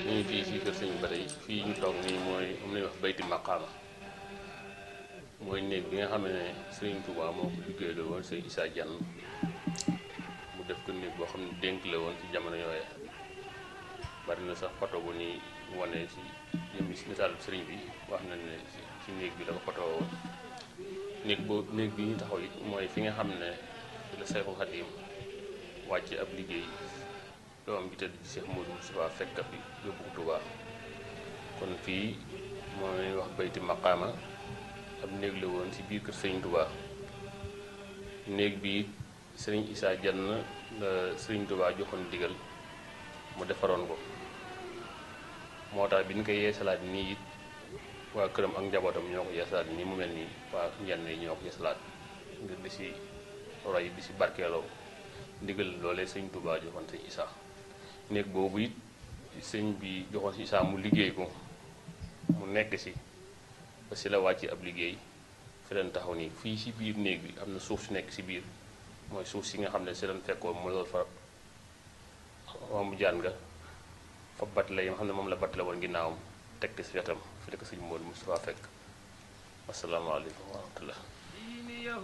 ñu ngi fii si kër sëñ ba tey fii ñu toog nii mooy am nañu wax bayti maqaama mooy néeg bi nga xam ne sëriñ Touba moo ko liggéey la woon sëñ Issa Diagne mu def ko néeg boo xam ne dénk la woon ci jamono yooye bari na sax photo bu ni wane si yëmbi si misaal sëriñ bi wax na ne ci néeg bi la ko photo woon néeg boobu néeg bi ñu taxaw it mooy fi nga xam ne fi la Seexul Xadiim wàcc ab liggéey doom bi tëdd ci Cheikh Modou Moustapha fekk fi yóbbu ko Touba kon fii mooy wax bayti maqaama ab néeg la woon ci biir kër sëriñ Touba néeg bi sëriñ Issa Diagne la sëriñ Touba joxoon digal mu defaroon ko moo tax bi ñu koy yeesalaat nii it waa këram ak njabootam ñoo ko yeesalaat nii mu mel nii waa njenn yi ñoo ko yeesalaat ngir di si roy di si barkeeloo ndigal loolee sëñ Touba joxoon sëñ Issa néeg boobu it sëñ bi joxoon si Issa mu liggéey ko mu nekk si ba si la wàcc ab liggéey fi leen taxaw nii fii si biir néeg bi am na suuf si nekk si biir mooy suuf si nga xam ne si leen fekkoon mu loolu fa mu jaan nga fa bat la yi nga xam ne moom la bat la woon ginnaawam teg si wetam fi la ko sëñ Modou Moustapha fekk asalaamaaleykum wa rahmatullah